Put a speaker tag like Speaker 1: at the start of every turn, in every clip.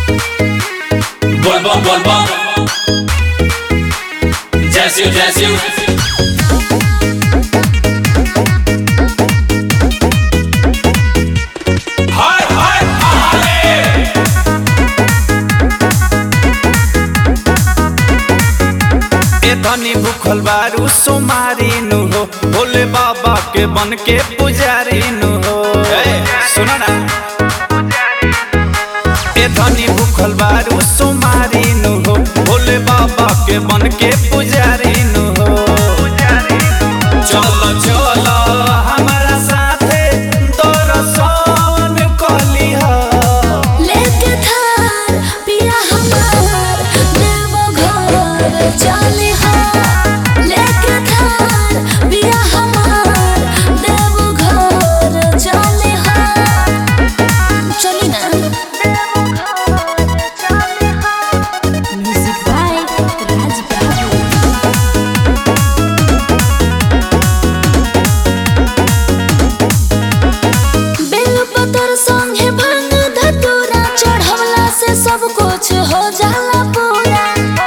Speaker 1: Bol bom bol bom Jai Shiv Jai Shiv Har har Hare
Speaker 2: ए धनी भूखल बारू सोमारी नु हो भोले बाबा के बन के पुजारी नु हो सुनो ना ए धनी भूखल बारू सोमारी नु हो भोले बाबा के बन के पुजारी नु हो चलो चलो हमारा साथे दर्शन कली हो
Speaker 3: लेके थार पिया हमार देवो घर चले हाँ लेके थार पिया हमार देवो घर चले हाँ चली ना म्यूजिक बाय राज बाबू बेल पतर संगे भांग धतूरा चढ़वला से सब कुछ हो जाला पूरा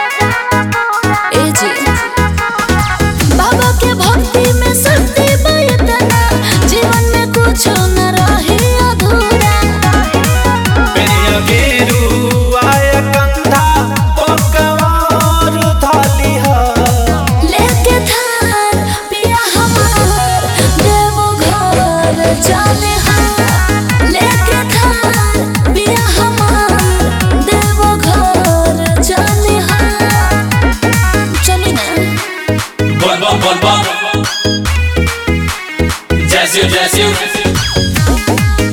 Speaker 3: ए जी बाबा के भक्ति में शक्ति बयतना जीवन में कुछ न रहे अधूरा
Speaker 2: पेरिया गेरू आय कंधा पकवान थाली हो
Speaker 3: लेके थार पिया हमार देवो घर चले हाँ लेके थार पिया हमार देवो घर चले हाँ चली ना
Speaker 1: Bol bom bol bom Jai Shiv Jai Shiv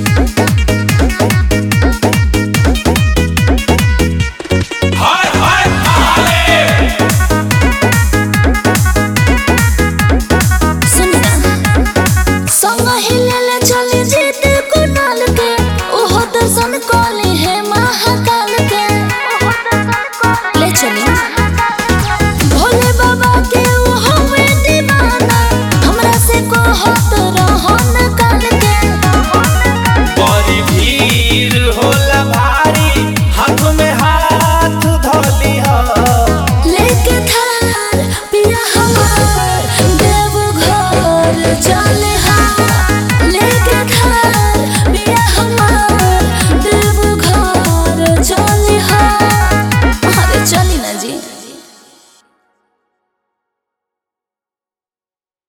Speaker 1: Har har Hare
Speaker 3: सुनना संग हिलेले चली जीत कुनाल के ओहो दर्शन कले है महाकाल के ले चली भोले बाबा के वो हमें दीवाना हमरा से कहत रहन काल के
Speaker 2: बड़ी भीड़ होला भारी हाथ में हाथ धोली हो
Speaker 3: लेके थार पिया हमार देव घर चले